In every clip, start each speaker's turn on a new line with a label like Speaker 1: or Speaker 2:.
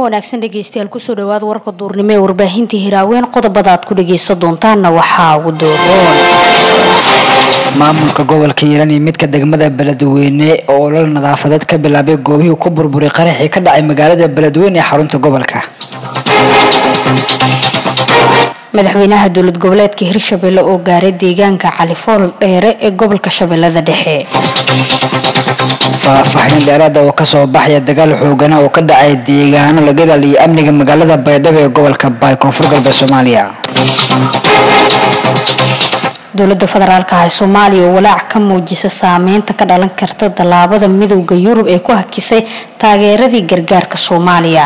Speaker 1: wanaagsan dhegeystayaal kusoo dhawaada warka duurnimo ee warbaahinta hiraaweyn qodobada aad ku dhageysan doontaanna waxaa ugu dooboon
Speaker 2: maamulka gobolka hiiraan iyo midka degmada beledweyne oo olol nadaafadeed ka bilaabay goobihii ku burburay qaraxii ka dhacay magaalada beledweyne ee xarunta gobolka
Speaker 1: madaxweynaha dowlad goboleedka hirshabelle oo gaaray deegaanka califool dheere ee gobolka shabeellada dhexe
Speaker 2: faahfaahin dheeraada oo kasoo baxaya dagaal xoogana oo ka dhacay deegaano laga ilaaliyo amniga magaalada baydhabo ee gobolka baay koonfur galbeed soomaaliya
Speaker 1: dowlada federaalka ah ee soomaaliya oo walaac ka muujisa saameynta ka dhalan karta tallaabada midowda yurub ee ku hakisay taageeradii gargaarka soomaaliya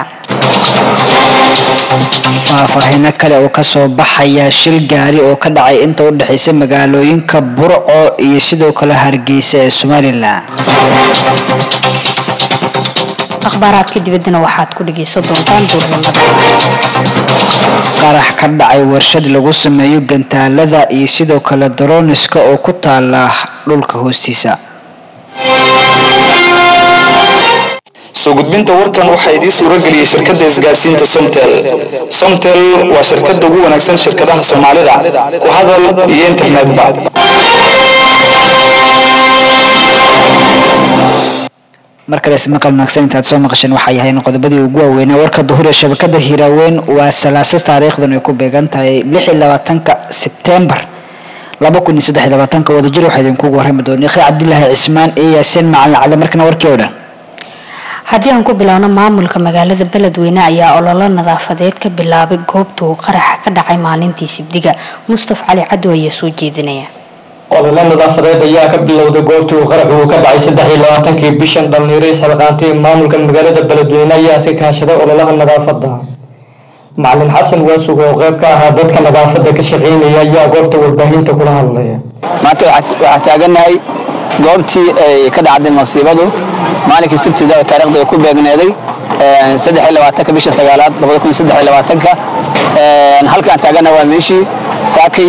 Speaker 2: faahfaahino kale oo kasoo baxaya shil gaari oo ka dhacay inta u dhexeysa magaalooyinka burco iyo sidoo kale hargeysa ee somalilan
Speaker 1: akhbaaraadka dibaddana waxaad ku dhageysan doontaan duurnimada
Speaker 2: qarax ka dhacay warshad lagu sameeyo gantaalada iyo sidoo kale daroniska oo ku taala dhulka hoostiisa
Speaker 3: soo gudbinta warkan waxaa idiin suura geliyey shirkadda isgaadhsiinta somtel somtel waa shirkadda ugu wanaagsan shirkadaha soomaalida ku hadal iyo internetba
Speaker 2: mar kale ismaqal wanaagsan intaad soo maqasheen waxay ahayn qodobadii ugu waaweynaa warka duhur ee shabakada hiiraaweyn waa salaasa taariikhdan ay ku beegan tahay lix iyo labaatanka sebtembar laba kun iyo saddex iyo labaatanka wadajir waxaa idinkugu warrami doona khir cabdilaahi cismaan iyo yaasiin macalin cali markana warkii oo dhan
Speaker 1: haddii aan ku bilaawno maamulka magaalada beledweyne ayaa ololo nadaafadeed ka bilaabay goobta uu qaraxa ka dhacay maalintii sibdiga mustaf cali cadow ayaa soo jeedinaya
Speaker 4: olole nadaafadeed ayaa ka bilowday goobtii uu qaraxu uu ka dhacay saddex iyo labaatankii bishan dhalinyaro isxilqaantay maamulka magaalada beledweyne ayaa iska kaashaday ololaha nadaafadda macalin xasan waasug oo qayb ka ahaa dadka nadaafadda ka shaqeynaya ayaa goobta warbaahinta kula hadlaya
Speaker 5: maanta waxaa taaganahay goobtii ay ka dhacday masiibadu maalinkii sabtida oo taarikhda ay ku beegneeday saddex iyo labaatanka bisha sagaalaad labada kun saddex iyo labaatanka halkaan taagana waa meeshii saakay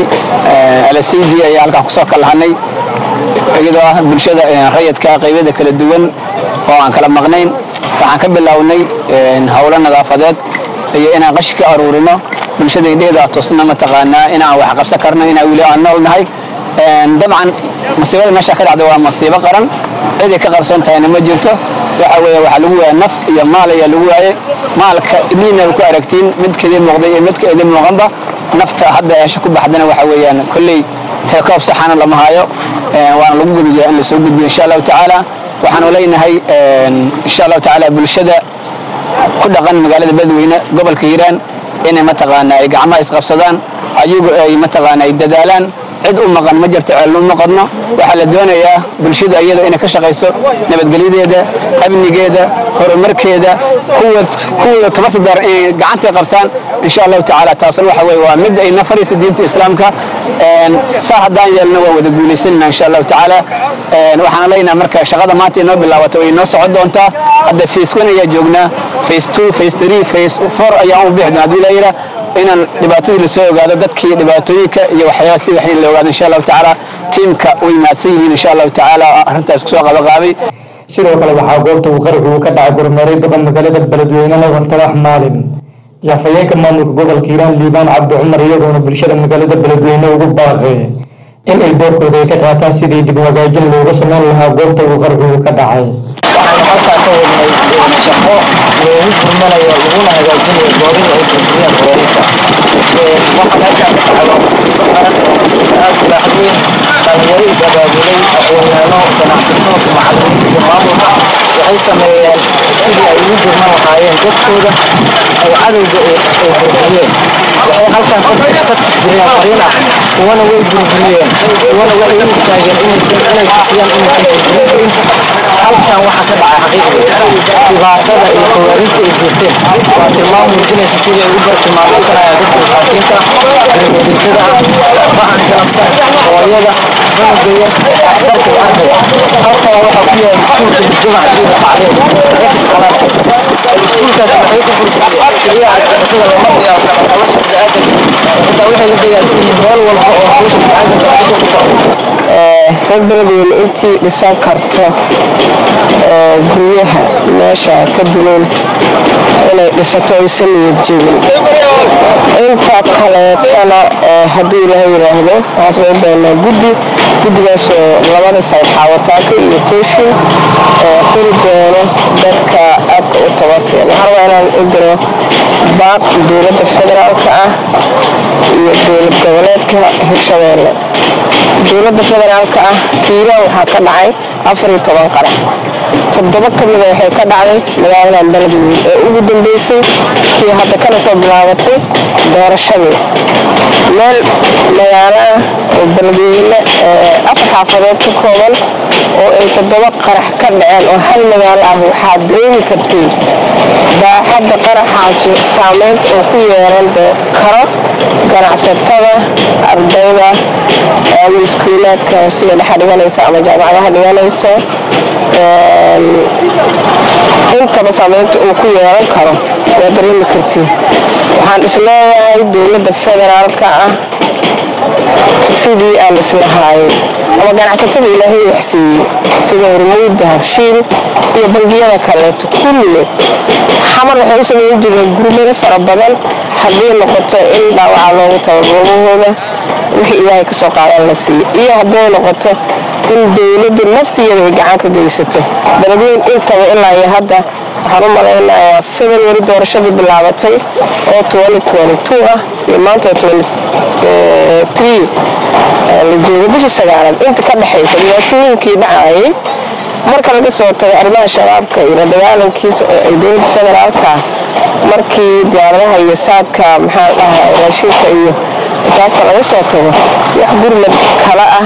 Speaker 5: lcd ayaa halkaan kusoo kalahanay iyadoo ah bulshada rayadka qaybyada kala duwan oo aan kala maqnayn waxaan ka bilownay howlo nadaafadeed iyo inaan qashi ka aruurino bulshada indheheeda tusna mataqaanaa inaan wax qabsan karno inaan weli aan nool nahay dabcan masiibada meesha ka dhacda waa masiibo qaran ciday ka qarsoon tahayna ma jirto waxa weeye waxaa lagu waaya naf iyo maal ayaa lagu waaye maalka idniina ku aragtiin midkeedii muuqday iyo midka idin muuqanba nafta hadda eesha ku baxdana waxa weeyaan kolley telekoob saxana lama hayo waana lagu gudayaa in lasoo gudbiyo insha allahu tacaala waxaanu leenahay insha allahu tacaala bulshada ku dhaqan magaalada beledweyne gobolka hiiraan inay mataqaanaa ay gacmaha isqabsadaan ayagu ay mataqaanaa ay dadaalaan cid u maqan ma jirto ceelna uma qadno waxaa la doonayaa bulshada iyada inay ka shaqayso nabadgelyadeeda amnigeeda horumarkeeda kuwooda tabarta daar inay gacantay qabtaan insha allahu tacaala taasna waxa weye waa mid ay nafaraysa diinta islaamka saa haddaan yeelna waan wada guulaysanina insha allahu tacaala waxaan leenaha marka shaqada maanta inoo bilaabata way inoo socon doontaa hadda face one ayaa joognaa face two face three face four ayaan u bixi doona hadduu ilaa yidhaa inaan dhibaatadii lasoo ogaado dadkii dhibaatooyinka iyo waxyaaba si waxin la ogaado insha allahu tacaala tiimka way mahadsan yihiin insha allahu tacaala arrintaas kusoo qabaqaabay
Speaker 4: sidoo kale waxaa goobta uu qaraxu uu ka dhacay gurmeeray duqa magaalada beledweyne nadar talax maalin jaafayeenka maamulka gobolka hiiraan liibaan cabdi cumar iyagoona bulshada magaalada beledweyne ugu baaqay in ay doorkooda ay ka qaataan sidii dib wagaajin looga sameyn lahaa goobta uu qaraxu uu ka dhacay
Speaker 6: waxaanu halkaa ka wadnay shaqo loogu gurmanayo laguna hagaajinayo goobihii ay burburiyeen booliska waxa meeshaan ka dhacay waa masiibo qaran oo masiibo aad u baaxad weyn dhalinyaro is abaabulay aqoonyaano ganacsato macallimiin iyo maamulka waxay sameeyeen sidii ay ugu gurman lahaayeen dadkooda ay cadowga ay burburiyeen waxay halkan ka jireen fariin ah kuwana way burburiyeen kuwana waxay u istaageen inaysan inay tusiyaan inaysan burburin karin halkan waxa ka dhacay xaqiiqdii dhibaatada iyo khawaarijta ay geysteen waa tilmaam muujinaysa sidii ay u bartilmaameysanayaan dadka masaakiinta reebadirtada ah ba'an galabsan hooyada cunuga yar dhakhtarka iyo ardayga halkan waxaa ku yaala iskuulka mujtamac diida bacdeen ex qalaad iskuulkaas waxay ku burburiyeen keliya argagixisada lama qiyaasan nolosha bini'aadanka xitaa waxay la dagaalsan yihiin meel walba oo nolosha bini'aadanka ay ka sukaro
Speaker 7: reer beledweyne intii dhisan karto guryaha meesha ka duloon in inay dhisato aysan niyad jebin inta kaleetana hadduu ilaahay yidhaahdo waxaan samayn doonaa guddi guddigaasoo labada sayid xaawataaka iyo kooshin qori doono dadka aadka u tabarteen waxaan rabaa inaan u diro baaq dowladda federaalka ah iyo dowlad goboleedka hirshabeelle dowladda federaalka ah hiiraan waxaa ka dhacay afar iyo toban qarax toddoba ka mida waxay ka dhacday magaaladan beledweyn ee ugu dambeysay kii hadda kana soo bilaabatay doorashadii meel magaalo ah oo beledweyne afar xaafadood ka kooban oo ay toddoba qarax ka dhaceen oo hal magaalo ah waxaad dareemi kartiin baaxadda qaraxaasu saameynta oo ku yeelan karo ganacsatada ardayda ama iskuulaadka sida dhexa dhiganaysa ama jaamacadaha dhiganayso intaba saameynta uu ku yeelan karo waa dareemi kartiin waxaan isleeyahay dowladda federaalka ah sidii aan islahaayay ama ganacsatada ilaahay waxsiiyey sida hormuudda habshiil iyo bangiyada kaleeto kulli xamar waxay u samayn jireen gurmado fara badan haddii noqoto in dhaawaca loogu tabagoobahooda wixii ilaahay kasoo qaadan la siiyo iyo hadday noqoto in dowladdu naftigeeda ay gacan ka geysato beledweyn intaba ilaa iyo hadda waxaan u malaynayaa february doorashadii bilaabatay oo ah iyo maanta la joogo bishii sagaalaad inta ka dhexaysa dhibaatooyinkii dhacayay marka laga soo tago arrimaha shabaabka iyo la dagaalankiisa oo ay dowladda federaalka markii diyaaradaha iyo saadka maxaa dhahay raashiinka iyo asaasta laga soo tago wax gurmad kala ah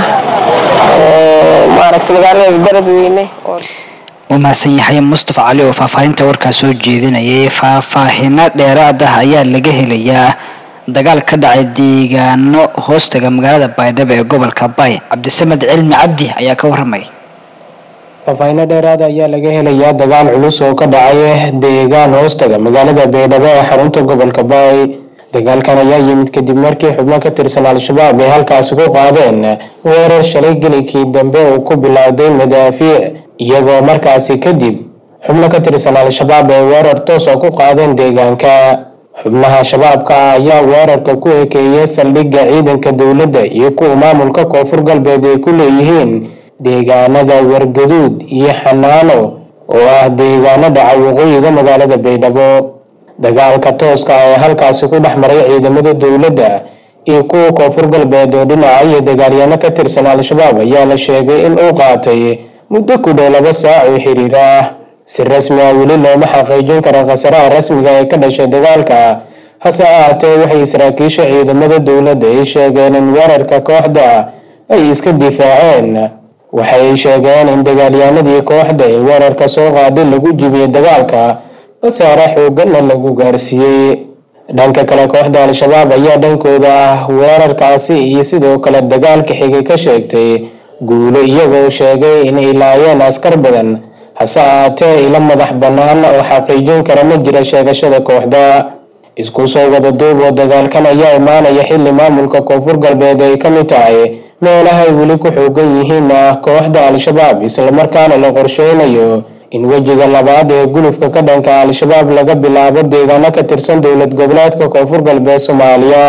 Speaker 7: oo maaragta magaaladaas beledweyne
Speaker 2: uu mahadsan yahay mustafa cali oo faahfaahinta warkaa soo jeedinayay faahfaahino dheeraad ah ayaa laga helayaa dagaal ka dhacay deegaano hoostaga magaalada baydhabo ee gobolka bay cabdisamed cilmi cabdi ayaa ka waramay
Speaker 8: faahfaahinno dheeraada ayaa laga helayaa dagaal culus oo ka dhacay deegaan hoostaga magaalada baydhabo ee xarunta gobolka baay dagaalkan ayaa yimid kadib markii xubno ka tirsan al-shabaab ay halkaasi ku qaadeen weerar shalay gelikii dambe uu ku bilowday madaafiic iyagoo markaasi kadib xubno ka tirsan al-shabaab ay weerar toos oo ku qaadeen deegaanka xubnaha shabaabka ah ayaa weerarka ku ekeeyay saldhigga ciidanka dowladda iyo kuwa maamulka koonfur galbeed ay ku leeyihiin deegaanada wargaduud iyo xanaano oo ah deegaano dhaca waqooyiga magaalada baydhabo dagaalka tooska ah ee halkaasi ku dhex maray ciidamada dowladda iyo kuwa koonfur galbeed oo dhinaca iyo dagaalyaano ka tirsan al-shabaab ayaa la sheegay in uu qaatay muddo ku dhow laba saac oo xiriir ah si rasmi ah weli looma xaqiijin karo khasaraha rasmiga ee ka dhashay dagaalka hase ahaatee waxay saraakiisha ciidamada dowladda ay sheegeen in weerarka kooxda ay iska difaaceen waxay sheegeen in dagaalyaanadii kooxda ee weerarka soo qaaday lagu jibiyey dagaalka khasaare xooganna lagu gaarsiiyey dhanka kale kooxda al-shabaab ayaa dhankooda ah weerarkaasi iyo sidoo kale dagaalka xigay ka sheegtay guulo iyagoo sheegay inay laayeen askar badan hase ahaatee ilo madax bannaan oo xaqiijin kara ma jira sheegashada kooxda isku soo wada duub oo dagaalkan ayaa imaanaya xilli maamulka koonfur galbeed ay ka mid tahay meelahay weli ku xoogan yihiin ah kooxda al-shabaab islamarkaana la qorsheynayo in wejiga labaad ee gulufka ka dhanka al-shabaab laga bilaabo deegaano ka tirsan dowlad goboleedka koonfur galbeed soomaaliya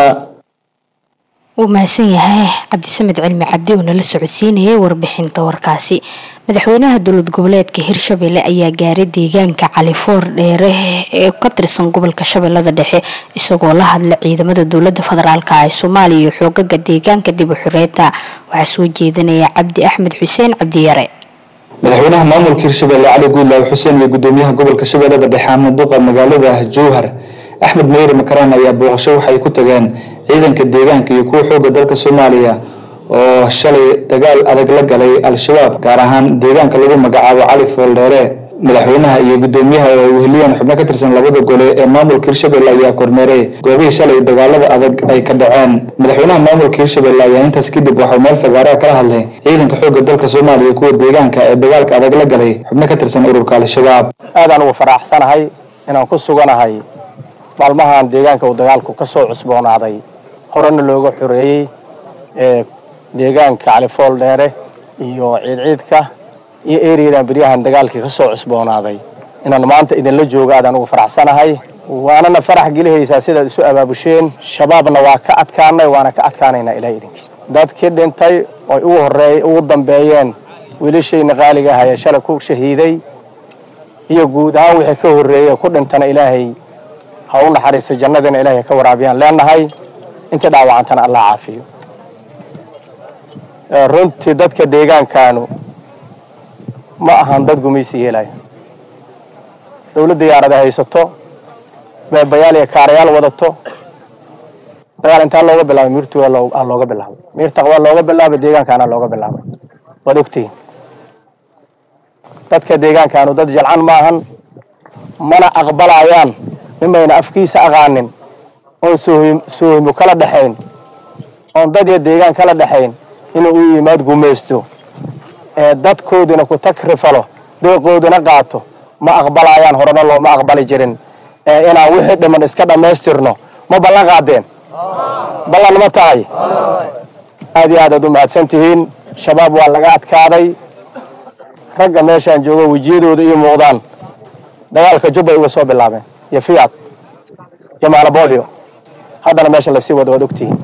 Speaker 1: wuu mahadsan yahay cabdisamed cilmi cabdi oo nala socodsiinayay warbixinta warkaasi madaxweynaha dowlad goboleedka hirshabelle ayaa gaaray deegaanka califoor dheere ee ka tirsan gobolka shabeellada dhexe isagoo la hadla ciidamada dowlada federaalk ee soomaaliya iyo xoogaga deegaanka dib u xureeta waxaa soo jeedinaya cabdi axmed xuseen cabdiyare
Speaker 3: madaxweynaha maamulka hirshabelle cali guudlaaw xuseen iyo gudoomiyaha gobolka shabeellada dhexe axmed duqa magaalada jowhar axmed meyri makaraan ayaa booqasho waxay ku tageen ciidanka deegaanka iyo kuwa xooga dalka soomaaliya oo shalay dagaal adag la galay al-shabaab gaar ahaan deegaanka lagu magacaabo cali fooldheere madaxweynaha iyo gudoomiyaha oo ay weheliyeen xubno ka tirsan labada gole ee maamulka hirshabelle ayaa kormeeray goobihii shalay dagaalada adag ay ka dhaceen madaxweynaha maamulka hirshabelle ayaa intaas kadib waxau meel fagaaraha kala hadlay ciidanka xooga dalka soomaaliya iyo kuwa deegaanka ee dagaalka adag la galay xubno ka tirsan ururka al-shabaab
Speaker 9: aadaan ugu faraxsanahay inaan ku suganahay maalmahan deegaanka uu dagaalku ka soo cusboonaaday horena looga xoreeyey ee deegaanka califool dheere iyo ciidciidka iyo eriyadan beryahan dagaalkii ka soo cusboonaaday inaan maanta idinla joogo aadaan ugu faraxsanahay waanana farax gelihaysaa sidaad isu abaabusheen shabaabna waa ka adkaanay waana ka adkaanaynaa ilahay idinkiisa dadkii dhintay oy ugu horeey ugu dambeeyeen wiilashayna qaaliga ahayee shalay ku shahiiday iyo guud ahaan wixii ka horreeyey ku dhintana ilaahay ha u naxariisto jannadina ilaahay ka waraabiyaan leenahay inta dhaawacantana allah caafiyo runtii dadka deegaankaanu ma ahan dad gumaysi yeelaya dawladda yaarada haysato beebayaal iyo kaarayaal wadato dagaal intaa looga bilaabay miirtuga aa looga bilaabay miir taqwaa looga bilaabay deegaankaana looga bilaabay waad ogtihiin dadka deegaankaanu dad jalcan ma ahan mana aqbalayaan nimayna afkiisa aqaanin oon soohimo kala dhexayn oon dad iyo deegaan kala dhexayn inuu u yimaad gumaysto ee dadkoodina ku takrifalo dooqoodina qaato ma aqbalayaan horena looma aqbali jirin ee inaan wixii dhiman iska dhammaystirno ma ballan qaadeen ballan ma tahay aad iyo aad aad u mahadsan tihiin shabaab waa laga adkaaday ragga meeshaan joogo wejiyadooda iyo muuqdaan dagaalka jubbay uga soo bilaabeen iyo fiyaad iyo maalaboolyo haddana meesha lasii wado waad ogtihiin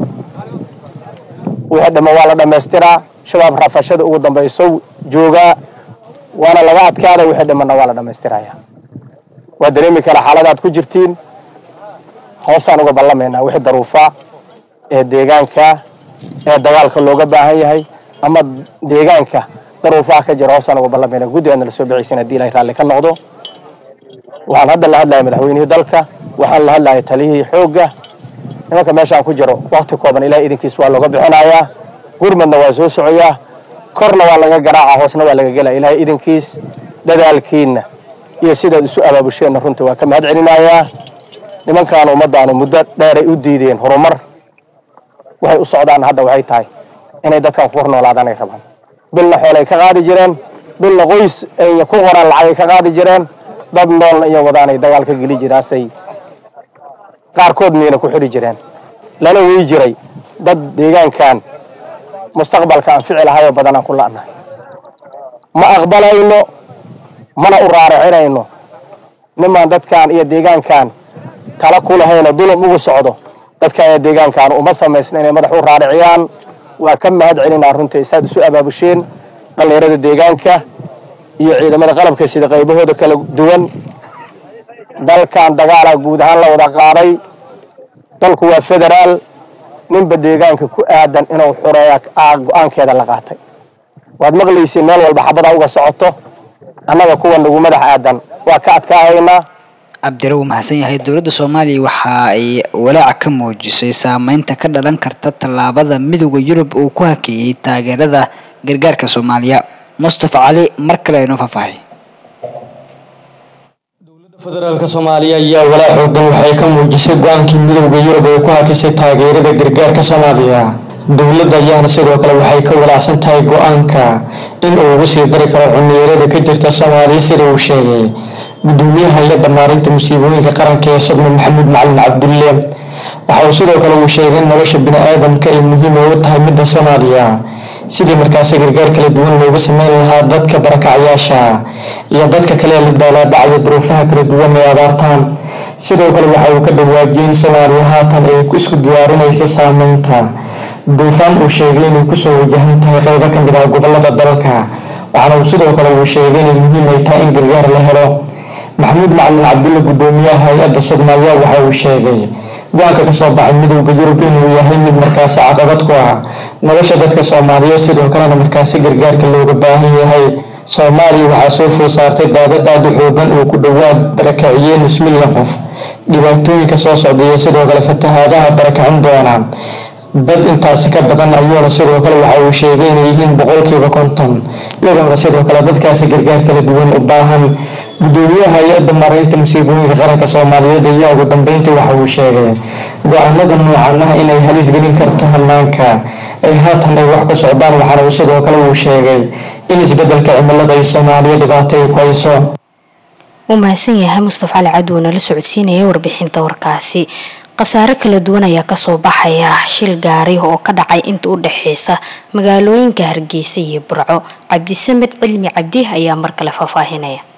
Speaker 9: wixii dhima waa la dhammaystiraa shabaab rafashada ugu dambayso joogaa waana laga adkaaday wixii dhimanna waa la dhammaystiraya waa dareemi kara xaaladaad ku jirtiin hoosaan uga ballamaynaa wixii daruufaa ee deegaanka ee dagaalka looga baahan yahay ama deegaanka daruufaha ka jira hoosaan uga ballamaynaa guddigaadna la soo bixaysan haddii ilahay raalli ka noqdo waxaan hadda la hadlaya madaxweynihii dalka waxaan la hadlaya taliyihii xoogga nimanka meeshaan ku jiro wakti kooban ilahay idinkiis waa looga bixinayaa gurmadna waa soo socoyaa korna waa laga garaaca hoosna waa laga gelaya ilahay idinkiis dadaalkiinna iyo sidaad isu abaabusheenna runtii waa ka mahad celinayaa nimankaan ummaddaanu muddo dheeray u diideen horumar waxay u socdaan hadda waxay tahay inay dadkan ku hor noolaadanay rabaan bilna xoolay ka qaadi jireen bilna qoys ay ku qoraan lacagay ka qaadi jireen dad noolna iyo wadaanay dagaal ka geli jiraasay qaarkood miyna ku xidhi jireen lana wey jiray dad deegaankan mustaqbalka aan ficil ahayoo badan aan ku la'nahay ma aqbalayno mana u raaracinayno nimaan dadkan iyo deegaankan tala ku lahayno dulum ugu socdo dadkan iyo deegaankan uma samaysno inay madax u raariciyaan waa ka mahad celinaa runtii saad isu abaabusheen dhallinyarada deegaanka iyo ciidamada qalabka sida qaybahooda kala duwan dalkan dagaala guud ahaan la wada qaaday dalku waa federaal ninba deegaanka ku aadan inuu xureeya go-aankeeda la qaatay waad maqlaysiin meel walba xabadaa uga socoto annaga kuwa nagu madax aadan waa ka adkaahaynaa
Speaker 2: cabdire wuu mahadsan yahay dowladda soomaaliya waxa ay walaaca ka muujisay saameynta ka dhalan karta tallaabada midooda yurub uu ku hakeeyey taageerada gargaarka soomaaliya mustafa cali mar kale inoo faahfaahay
Speaker 4: federaalka soomaaliya ayaa walaa xoogan waxay ka muujisay go-aankii midowda yurub ee ku hakisay taageerada gargaarka soomaaliya dowladda ayaana sidoo kale waxay ka walaacsan tahay go-aanka in uu ugu sii dari karo cuniyarada ka jirta soomaaliya sida uu sheegay gudoomiyaha hay-adda maarinta musiibooyinka qaranka ee sodno maxamuud macalin cabdulle waxa uu sidoo kale uu sheegay in nolosha bini-aadamka ay muhiim ugu tahay midda soomaaliya sidii markaasi gargaar kala duwan loogu sameyn lahaa dadka barakacyaasha iyo dadka kale ee la daalaadhacaya duruufaha kala duwan ee abaartaan sidoo kale waxa uu ka dhawaajiyey in soomaaliya haatan ay isku diyaarinayso saameynta duufaan uu sheegay inay kusoo wajahan tahay qeybo ka mid ah gobolada dalka waxaana uu sidoo kale uu sheegay inay muhiim ay tahay in gargaar la helo maxamuud macalin cabdulle gudoomiyaha hay-adda soomaaliya waxa uu sheegay go-aanka kasoo baxay midowda yurub inuu yahay mid markaasi caqabad ku ah nolosha dadka soomaaliyeed sidoo kalena markaasi gargaarka looga baahan yahay soomaaliya waxaa soo food saartay daadad aad u xoogan uu ku dhowaad barakaciyey nus milyan qof dhibaatooyinka soo socdaiyo sidoo kale fatahaadaha barakacin doona dad intaasi ka badan ayuuna sidoo kale waxa uu sheegay inay yihiin boqolkiiba konton iyagoona sidoo kale dadkaasi gargaar kala duwan u baahan gudoomiyaha hay-adda maaraynta musiibooyinka qaranka soomaaliyeed ayaa ugu dambeyntii waxa uu sheegay go-aanada noocan ah inay halis gelin karto hanaanka ay haatan ay wax ku socdaan waxaana uu sidoo kale uu sheegay in isbedelka cimilada ay soomaaliya dhibaato ay ku hayso
Speaker 1: wuu mahadsan yahay mustafa cali cadow nala socodsiinaya warbixinta warkaasi khasaare kala duwan ayaa kasoo baxaya shil gaari oo ka dhacay inta u dhexeysa magaalooyinka hargeysa iyo burco cabdisamed cilmi cabdi ayaa mar kale faahfaahinaya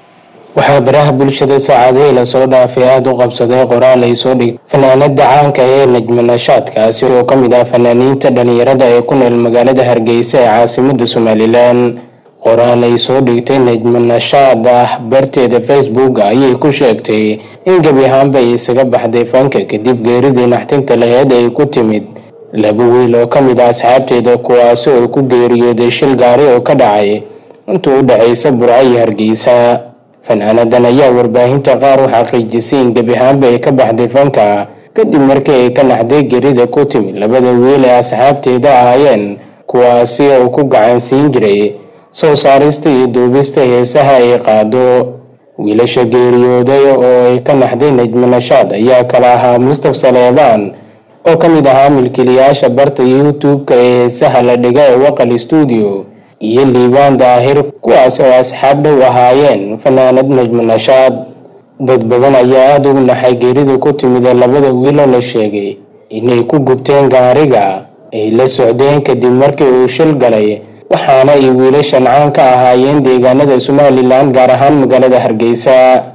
Speaker 8: waxaa baraha bulshada saacadihii lasoo dhaafay aada u qabsaday qoraal ay soo dhigtay fanaanada caanka ee najma nashaadkaasi oo ka mid ah fanaaniinta dhalinyarada ee ku nool magaalada hargeysa ee caasimada somalilan qoraal ay soo dhigtay najma nashaad ah barteeda facebook ayay ku sheegtay in gebi ahaanba ay isaga baxday fanka kadib geeridii naxtinta laheed ay ku timid laba wiil oo ka mid ah asxaabteeda kuwaasi oo ku geeriyooday shil gaari oo ka dhacay intuu u dhexaysa burco iyo hargeysa fanaanadan ayaa warbaahinta qaar u xaqiijisay in gebi ahaanba ay ka baxday fanka kadib markii ay ka naxday gerida ku timid labada wiil ee asxaabteeda ahaayeen kuwaasi oo ku gacansiin jiray soo saarista iyo duubista heesaha ay qaado wiilasha geeriyooday oo ay ka naxday najma nashaad ayaa kala ahaa mustaf saleebaan oo ka mid ahaa milkiilayaasha barta youtube-ka ee heesaha la dhiga ee waqal stuudio iyo liibaan daahir kuwaas oo asxaab dhow ahaayeen fanaanad najma nashaad dad badan ayaa aada ugu naxay geerida ku timid ee labada wiiloo la sheegay inay ku gubteen gaariga ay la socdeen kadib markii uu shil galay waxaana ay wiilashan caan ka ahaayeen deegaanada somalilan gaar ahaan magaalada hargeysa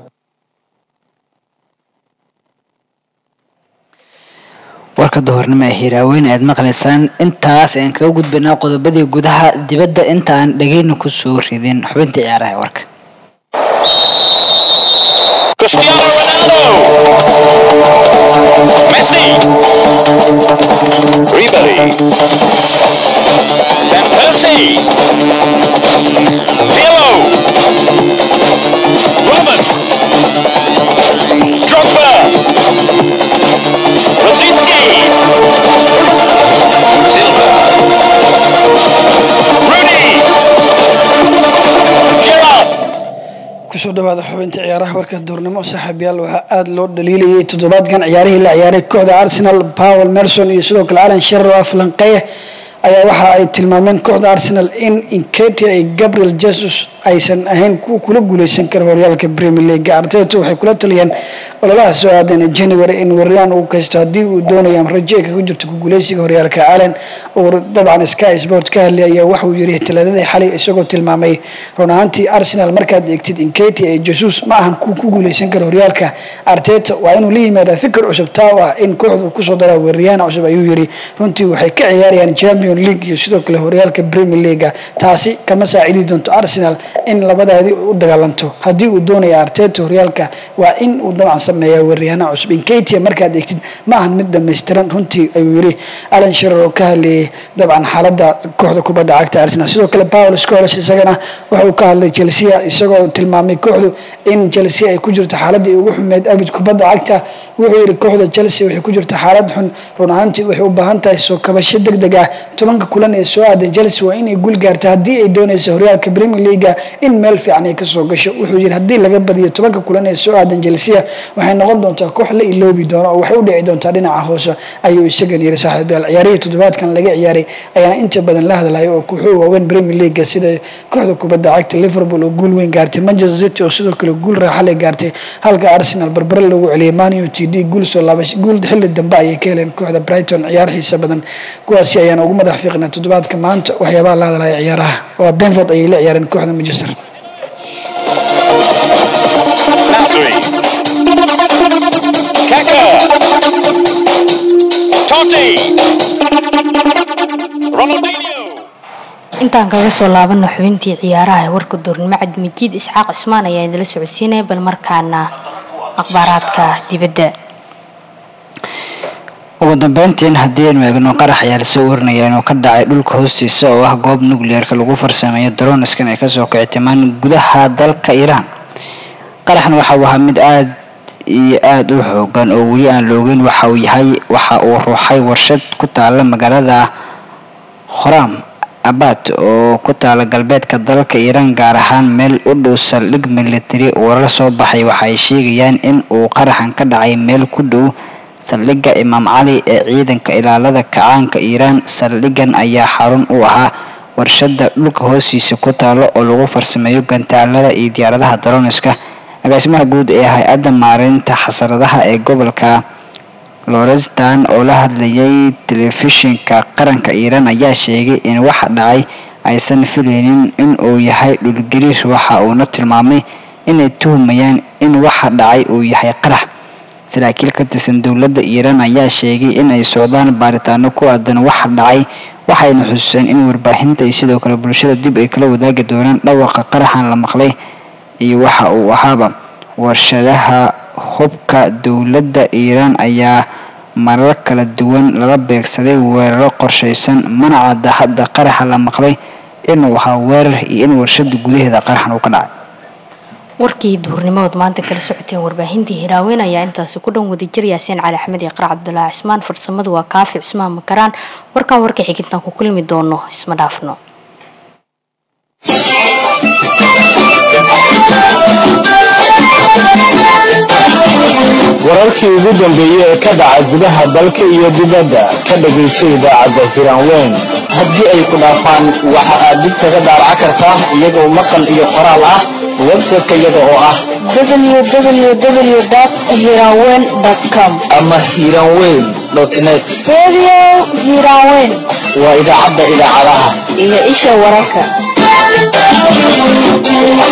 Speaker 2: warka duhurnimo ee hiiraaweyn aad maqlaysaan intaas ayaan kaga gudbaynaa qodobadii gudaha dibadda inta aan dhegeyna kusoo ridin xubinta ciyaaraha ee warka
Speaker 10: Cristiano Ronaldo. Messi. Ribery. Van Persie. Pirlo. Robert. Drogba. Rosicki. Silva. Rooney. Gerrard.
Speaker 11: kusoo dhawaada xubinta ciyaaraha warka duurnimo saaxiibayaal waxaa aada loo dhaliilayay toddobaadkan ciyaarihii la ciyaaray kooxda arsenal powel merson iyo sidoo kale alan sherer oo aflanqeya ayaa waxa ay tilmaameen kooxda arsenal in inketia iyo gabriel jesus aysan ahayn kuwa kula guuleysan kara horyaalka premier league arteta waxay kula taliyeen ololaha soo aadan january in weeraryahan uu kaysto haddii uu doonayo ama rajo ay kaga jirto ku guuleysiga horyaalka allen oo dabcan sky sport ka hadlay ayaa waxuu yiri talaadadii xalay isagoo tilmaamay run ahaantii arsenal markaad eegtid inketia iyo jesus ma ahan kuwa ku guuleysan kara horyaalka arteta waa inuu la yimaada fikir cusub taa oo ah in kooxdu kusoo daraa weeraryahan cusub ayuu yiri runtii waxay ka ciyaarayaan champion league iyo sidoo kale horyaalka premier league taasi kama saacidi doonto arsenal in labadaadii u dagaalanto haddii uu doonaya arteta horyaalka waa in uu dabcan sameeyaa weeraryahanaa cusub inketia markaad eegtid ma ahan mid dhammaystiran runtii ayuu yiri alan shirer oo ka hadlayay dabcan xaaladda kooxda kubadda cagta arsenal sidoo kale paul scoles isagana wuxuu ka hadlay chelsea isagoo tilmaamay kooxdu in chelsea ay ku jirto xaaladii ugu xumeed abid kubadda cagta wuxuu yiri kooxda chelsea waxay ku jirto xaalad xun run ahaantii waxay u baahan tahay soo kabasho deg deg ah tobanka kulan ee soo aadan chelsea waa inay guul gaarta haddii ay doonayso horyaalka premier league in meel fiican ay kasoo gasho wuxuu yiri haddii laga badiyo tobanka kulan ee soo aadan chelsea waxay noqon doontaa koox la iloobi doono oo waxay u dhici doontaa dhinaca hoose ayuu isagan yiri saaxiibayaal ciyaarihii toddobaadkan laga ciyaaray ayaana inta badan la hadlayo oo kooxuhu waaweyn premier league sida kooxda kubadda cagta liverpool oo guul weyn gaartay manchester city oo sidoo kale guul raaxale gaartay halka arsenal barbare lagu celiyay man u t d guul soo laabash guul xilli dambe ayay ka heleen kooxda brighton ciyaar xiisa badan kuwaasi ayaana ugu madax fiiqnaa toddobaadka maanta waxyaabaha la hadlaya ciyaaraha waa benford ayay la ciyaareen kooxda manchester
Speaker 10: Nasri. Kaka. Totti. Ronaldinho.
Speaker 1: intaan kaga soo laabano xubintii ciyaaraha ee warka duurnimo cabdimijiid isxaaq cismaan ayaa idinla socodsiinaya bal markaana akhbaaraadka dibadda
Speaker 2: ugu dambeyntiin haddii aynu eegno qarax ayaa lasoo warinaya inuu ka dhacay dhulka hoostiisa oo ah goob nuclearka lagu farsameeyo daroniskan ay kasoo kicitimaan gudaha dalka iiraan qaraxan waxa uu ahaa mid aada iyo aada u xoogan oo weli aan loogeyn waxa uu yahay waxa uu ruuxay warshad ku taala magaalada khoram abad oo ku taala galbeedka dalka iiraan gaar ahaan meel u dhow saldhig military warar soo baxay waxa ay sheegayaan in uu qaraxan ka dhacay meel ku dhow saldhigga imaam cali ee ciidanka ilaalada kacaanka iiraan saldhiggan ayaa xarun u ahaa warshada dhulka hoostiisa ku taalo oo lagu farsameeyo gantaalada iyo diyaaradaha daroniska agaasimaha guud ee hay-adda maareynta xasaradaha ee gobolka lorestan oo la hadlayay telefishinka qaranka iiraan ayaa sheegay in waxa dhacay aysan filaynin in uu yahay dhulgariir waxa uuna tilmaamay inay tuhumayaan in waxa dhacay uu yahay qarax saraakiil ka tirsan dowladda iiraan ayaa sheegay in ay socdaan baaritaano ku aadan waxa dhacay waxayna xususeen in warbaahinta iyo sidoo kale bulshada dib ay kala wadaagi doonaan dhawaqa qaraxan la maqlay iyo waxa uu ahaaba warshadaha hubka dowladda iiraan ayaa marar kala duwan lala beegsaday weeraro qorshaysan mana cadda hadda qaraxa la maqlay inuu ahaa weerar iyo in warshada gudaheeda qaraxan uu ka dhacay
Speaker 1: warkii duhurnimood maanta kala socoteen warbaahintii hiraaweyn ayaa intaasi ku dhan wadajir yaasiin cali axmed iyo qarac cabdulaahi cismaan farsamadu waa kaafi cismaan makaraan warkaan warka xigintaan ku kulmi doono isma dhaafno
Speaker 12: wararkii ugu dambeeyey ee ka dhaca gudaha dalka iyo dibadda ka dhagayso idaacadda hiraanweyn
Speaker 13: haddii ay ku dhaafaan waxa aad dib kaga daaraca kartaa iyagoo maqal iyo qoraal ah website-ka iyaga oo ah
Speaker 7: www.hirawen.com
Speaker 13: ama hiranweyn net
Speaker 7: Radio Hirawen
Speaker 13: waa idaacadda idaacadaha
Speaker 7: iyo isha wararka